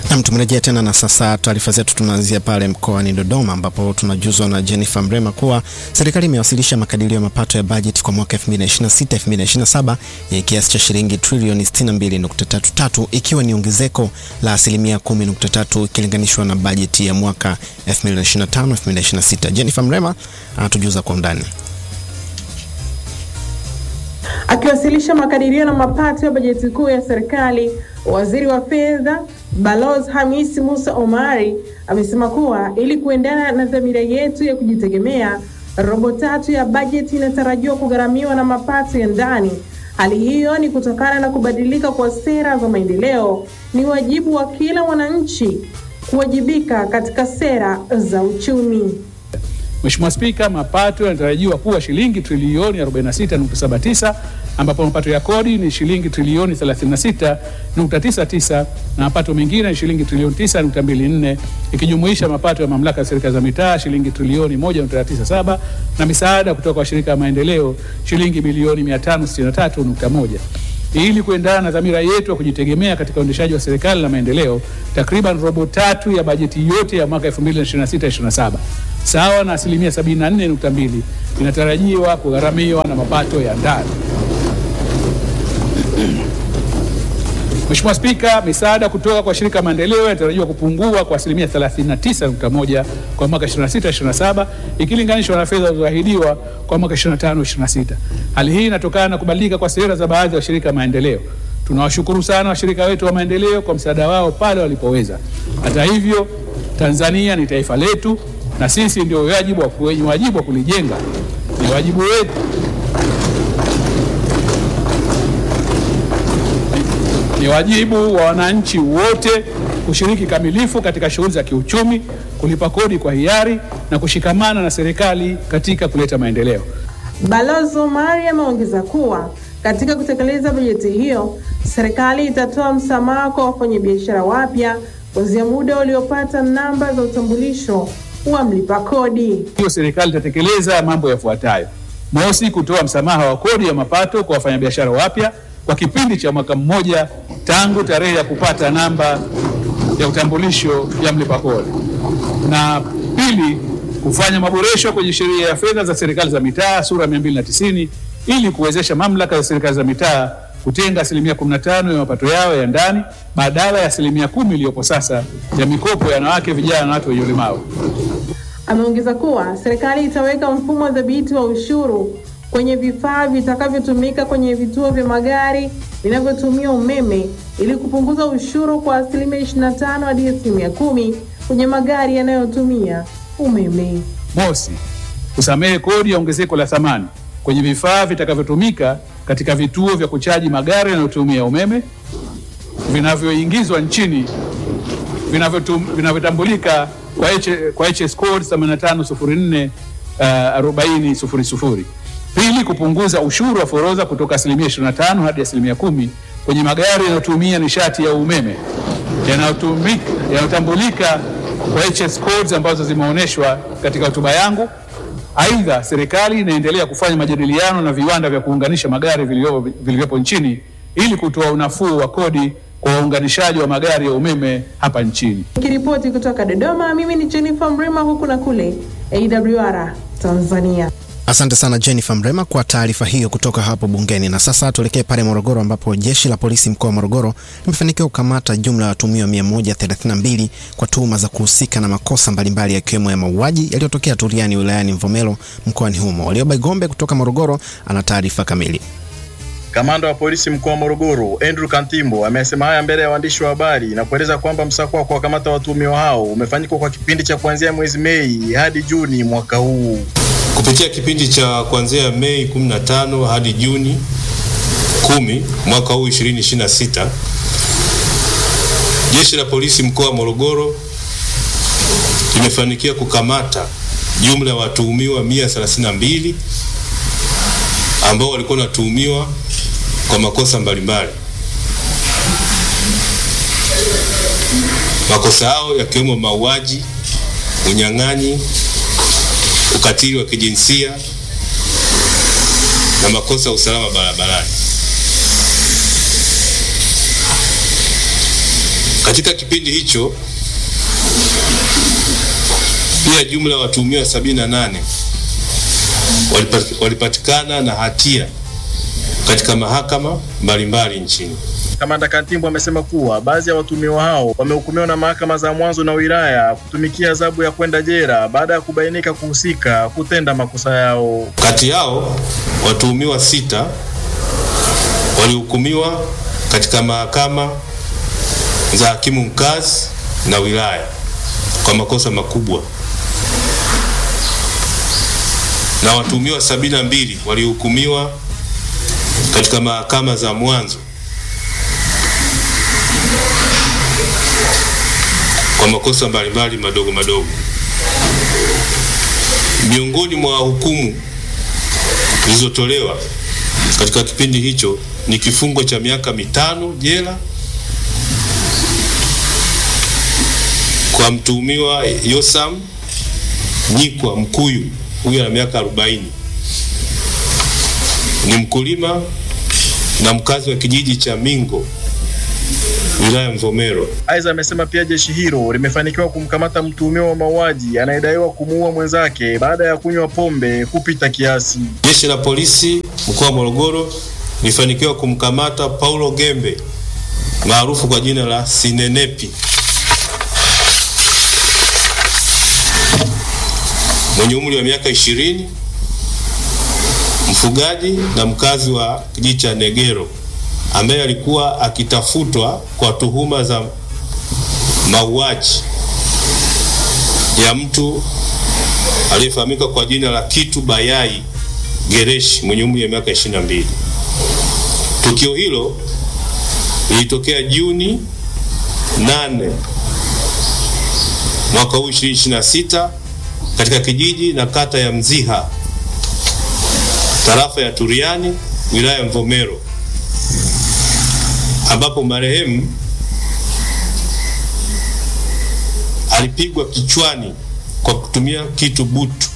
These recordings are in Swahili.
Nam, tumerejea tena na sasa taarifa zetu tunaanzia pale mkoani Dodoma ambapo tunajuzwa na Jennifer Mrema kuwa serikali imewasilisha makadirio ya mapato ya bajeti kwa mwaka 2026-2027 yenye kiasi cha shilingi trilioni 62.33 ikiwa ni ongezeko la asilimia 10.3 ikilinganishwa na bajeti ya mwaka 2025-2026. Jennifer Mrema anatujuza kwa undani. Akiwasilisha makadirio na mapato ya bajeti kuu ya serikali, waziri wa fedha Balozi Hamisi Musa Omari amesema kuwa ili kuendana na dhamira yetu ya kujitegemea, robo tatu ya bajeti inatarajiwa kugharamiwa na mapato ya ndani. Hali hiyo ni kutokana na kubadilika kwa sera za maendeleo. Ni wajibu wa kila mwananchi kuwajibika katika sera za uchumi. Mheshimiwa Spika, mapato yanatarajiwa kuwa shilingi trilioni 46.79 ambapo mapato ya kodi ni shilingi trilioni 36.99 na mapato mengine ni shilingi trilioni 9.24 ikijumuisha mapato ya mamlaka ya serikali za mitaa shilingi trilioni 1.97 na misaada kutoka kwa shirika la maendeleo shilingi bilioni 563.1. Ili kuendana na dhamira yetu ya kujitegemea katika uendeshaji wa serikali na maendeleo, takriban robo tatu ya bajeti yote ya mwaka 2026/27 sawa na asilimia 74.2 inatarajiwa kugharamiwa na mapato ya ndani. Mheshimiwa Spika, misaada kutoka kwa shirika maendeleo inatarajiwa kupungua kwa asilimia 39.1 kwa mwaka 26/27 ikilinganishwa na fedha zilizoahidiwa kwa mwaka 25/26. Hali hii inatokana na kubadilika kwa sera za baadhi ya washirika maendeleo. Tunawashukuru sana washirika wetu wa maendeleo kwa msaada wao pale walipoweza. Hata hivyo, Tanzania ni taifa letu na sisi ndio wajibu wa wenye wajibu wa kulijenga. Ni wajibu wetu ni wajibu wa wananchi wote kushiriki kamilifu katika shughuli za kiuchumi, kulipa kodi kwa hiari na kushikamana na serikali katika kuleta maendeleo. Balozi Omari ameongeza kuwa katika kutekeleza bajeti hiyo, serikali itatoa msamaha kwa wafanyabiashara wapya kuanzia muda uliopata namba za utambulisho wa mlipa kodi. Hiyo serikali itatekeleza mambo yafuatayo: mosi, kutoa msamaha wa kodi ya mapato kwa wafanyabiashara wapya kwa kipindi cha mwaka mmoja tangu tarehe ya kupata namba ya utambulisho ya mlipa kodi, na pili, kufanya maboresho kwenye sheria ya fedha za serikali za mitaa sura 290 ili kuwezesha mamlaka za serikali za mitaa kutenga asilimia 15 ya mapato yao ya ndani badala ya asilimia kumi iliyopo sasa ya mikopo ya wanawake, vijana na watu wenye ulemavu. Ameongeza kuwa serikali itaweka mfumo dhabiti wa ushuru kwenye vifaa vitakavyotumika kwenye vituo vya magari vinavyotumia umeme ili kupunguza ushuru kwa asilimia 25 hadi asilimia kumi kwenye magari yanayotumia umeme. Mosi, kusamehe kodi ya ongezeko la thamani kwenye vifaa vitakavyotumika katika vituo vya kuchaji magari yanayotumia umeme vinavyoingizwa nchini vinavyotambulika kwa, H, kwa HS code 8504 uh, 4000. Pili, kupunguza ushuru wa forodha kutoka asilimia 25 hadi asilimia kumi kwenye magari yanayotumia nishati ya umeme yanayotambulika kwa HS codes ambazo zimeonyeshwa katika hotuba yangu. Aidha, serikali inaendelea kufanya majadiliano na viwanda vya kuunganisha magari vilivyopo nchini ili kutoa unafuu wa kodi kwa waunganishaji wa magari ya umeme hapa nchini. Nikiripoti kutoka Dodoma, mimi ni Jennifer Mrema, huku na kule AWR Tanzania. Asante sana Jennifer Mrema kwa taarifa hiyo kutoka hapo bungeni. Na sasa tuelekee pale Morogoro ambapo jeshi la polisi mkoa wa Morogoro limefanikiwa kukamata jumla ya watuhumiwa 132 kwa tuhuma za kuhusika na makosa mbalimbali yakiwemo ya mauaji yaliyotokea Turiani wilayani Mvomero mkoani humo. Walioba Igombe kutoka Morogoro ana taarifa kamili. Kamanda wa polisi mkoa wa Morogoro Andrew Kantimbo amesema haya mbele ya waandishi wa habari na kueleza kwamba msako wa kuwakamata watuhumiwa hao umefanyika kwa kipindi cha kuanzia mwezi Mei hadi Juni mwaka huu. Kupitia kipindi cha kuanzia Mei 15 hadi Juni 10 mwaka huu 2026, jeshi la polisi mkoa wa Morogoro limefanikiwa kukamata jumla ya watuhumiwa 132 ambao walikuwa wanatuhumiwa kwa makosa mbalimbali. Makosa hao yakiwemo mauaji, unyang'anyi, ukatili wa kijinsia na makosa ya usalama barabarani. Katika kipindi hicho pia jumla ya watuhumiwa 78 walipat- walipatikana na hatia katika mahakama mbalimbali nchini. Kamanda Kantimbo amesema kuwa baadhi ya watuhumiwa hao wamehukumiwa na mahakama za mwanzo na wilaya kutumikia adhabu ya kwenda jela baada ya kubainika kuhusika kutenda makosa yao. Kati yao watuhumiwa sita walihukumiwa katika mahakama za hakimu mkazi na wilaya kwa makosa makubwa na watuhumiwa sabini na mbili walihukumiwa katika mahakama za mwanzo kwa makosa mbalimbali madogo madogo. Miongoni mwa hukumu zilizotolewa katika kipindi hicho ni kifungo cha miaka mitano jela kwa mtuhumiwa Yosam Nyikwa Mkuyu, huyu ana miaka 40, ni mkulima na mkazi wa kijiji cha Mingo wilaya Mvomero. Aidha, amesema pia jeshi hilo limefanikiwa kumkamata mtuhumiwa wa mauaji anayedaiwa kumuua mwenzake baada ya kunywa pombe kupita kiasi. Jeshi la polisi mkoa wa Morogoro lilifanikiwa kumkamata Paulo Gembe maarufu kwa jina la Sinenepi mwenye umri wa miaka ishirini, mfugaji na mkazi wa kijiji cha Negero ambaye alikuwa akitafutwa kwa tuhuma za mauaji ya mtu aliyefahamika kwa jina la Kitu Bayai Gereshi mwenye umri wa miaka 22. Tukio hilo lilitokea Juni 8 mwaka huu 2026 katika kijiji na kata ya Mziha tarafa ya Turiani wilaya ya Mvomero ambapo marehemu alipigwa kichwani kwa kutumia kitu butu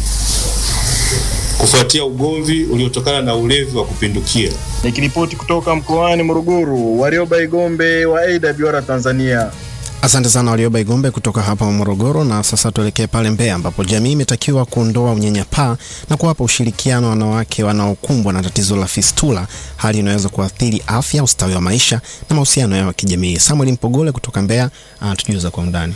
kufuatia ugomvi uliotokana na ulevi wa kupindukia. Nikiripoti kutoka mkoani Morogoro, Warioba Igombe wa AWR Tanzania. Asante sana Warioba Igombe kutoka hapa Morogoro. Na sasa tuelekee pale Mbeya ambapo jamii imetakiwa kuondoa unyanyapaa na kuwapa ushirikiano wanawake wanaokumbwa na tatizo la fistula, hali inaweza kuathiri afya, ustawi wa maisha na mahusiano yao ya kijamii. Samuel Mpogole kutoka Mbeya anatujuza kwa undani.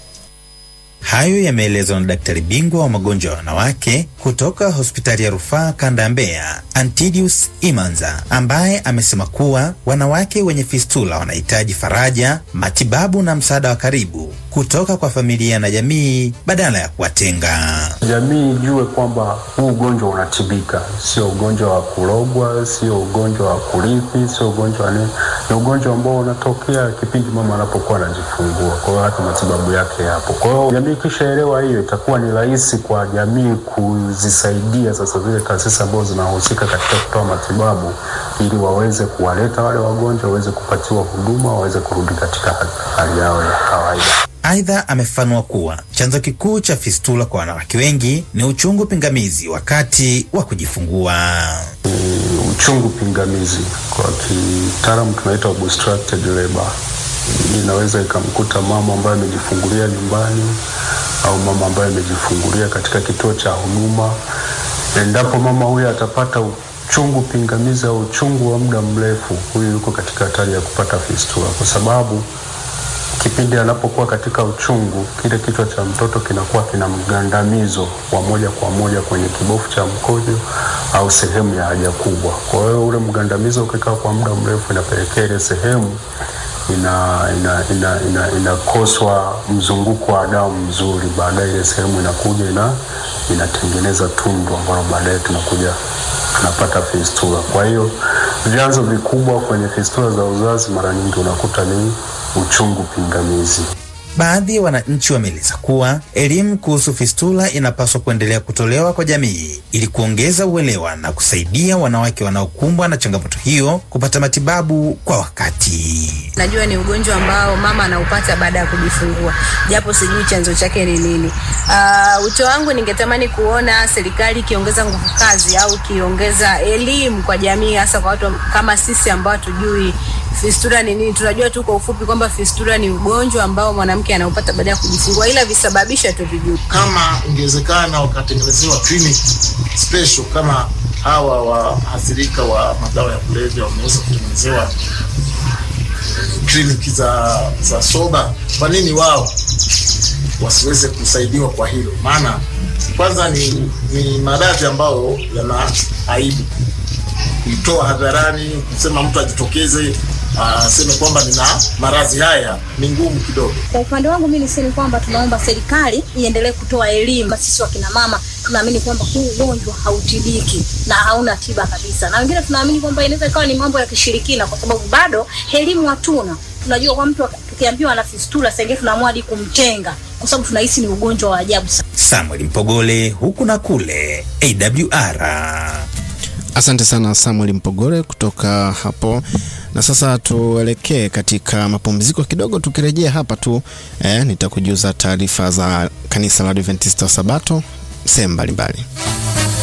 Hayo yameelezwa na daktari bingwa wa magonjwa ya wanawake kutoka hospitali ya rufaa kanda ya Mbeya, Antidius Imanza, ambaye amesema kuwa wanawake wenye fistula wanahitaji faraja, matibabu na msaada wa karibu kutoka kwa familia na jamii badala ya kuwatenga. Jamii ijue kwamba huu ugonjwa unatibika, sio ugonjwa wa kulogwa, sio ugonjwa wa kurithi, sio ugonjwa wa nini. Ni ugonjwa ambao unatokea kipindi mama anapokuwa anajifungua, kwa hiyo hata matibabu yake yapo. Kwa hiyo jamii ikishaelewa hiyo, itakuwa ni rahisi kwa jamii kuzisaidia sasa zile taasisi ambazo zinahusika katika kutoa matibabu, ili waweze kuwaleta wale wagonjwa waweze kupatiwa huduma, waweze kurudi katika hali yao ya kawaida. Aidha, amefafanua kuwa chanzo kikuu cha fistula kwa wanawake wengi ni uchungu pingamizi wakati wa kujifungua. Ni uchungu pingamizi, kwa kitaalamu tunaita obstructed labor. Inaweza ikamkuta mama ambaye amejifungulia nyumbani au mama ambaye amejifungulia katika kituo cha huduma. Endapo mama huyo atapata uchungu pingamizi au uchungu wa muda mrefu, huyu yuko katika hatari ya kupata fistula kwa sababu kipindi anapokuwa katika uchungu, kile kichwa cha mtoto kinakuwa kina mgandamizo wa moja kwa moja kwenye kibofu cha mkojo au sehemu ya haja kubwa. Kwa hiyo ule mgandamizo ukikaa kwa muda mrefu, inapelekea ile sehemu ina ina ina ina inakoswa mzunguko wa damu mzuri, baadaye ile sehemu inakuja ina inatengeneza tundu ambalo baadaye tunakuja tunapata fistula. Kwa hiyo vyanzo vikubwa kwenye fistula za uzazi mara nyingi unakuta ni uchungu pingamizi. Baadhi ya wananchi wameeleza kuwa elimu kuhusu fistula inapaswa kuendelea kutolewa kwa jamii ili kuongeza uelewa na kusaidia wanawake wanaokumbwa na changamoto hiyo kupata matibabu kwa wakati. Najua ni ugonjwa ambao mama anaupata baada ya kujifungua, japo sijui chanzo chake ni nini. Uh, wito wangu ningetamani kuona serikali ikiongeza nguvu kazi au ikiongeza elimu kwa jamii, hasa kwa watu kama sisi ambao hatujui Fistula ni nini? Tunajua tu kwa ufupi kwamba fistula ni ugonjwa ambao mwanamke anaupata baada ya kujifungua, ila visababisha tuvijui. kama ingewezekana wakatengenezewa clinic special kama hawa waathirika wa madawa ya kulevya wameweza kutengenezewa kliniki za, za soba, kwa nini wao wasiweze kusaidiwa kwa hilo? Maana kwanza ni, ni maradhi ambayo yana aibu kuitoa hadharani, kusema mtu ajitokeze aseme kwamba nina maradhi haya ni ngumu kidogo. Kwa upande wangu mimi niseme kwamba tunaomba serikali iendelee kutoa elimu. Sisi wakina mama tunaamini kwamba huu ugonjwa hautibiki na hauna tiba kabisa, na wengine tunaamini kwamba inaweza ikawa ni mambo ya kishirikina, kwa sababu bado elimu hatuna. Tunajua kwa mtu tukiambiwa ana fistula, sasa tunaamua hadi kumtenga, kwa sababu tunahisi ni ugonjwa wa ajabu sana. Samuel Mpogole, huku na kule, AWR. Asante sana Samuel Mpogore kutoka hapo. Na sasa tuelekee katika mapumziko kidogo. Tukirejea hapa tu eh, nitakujuza taarifa za kanisa la Adventista wa Sabato sehemu mbalimbali.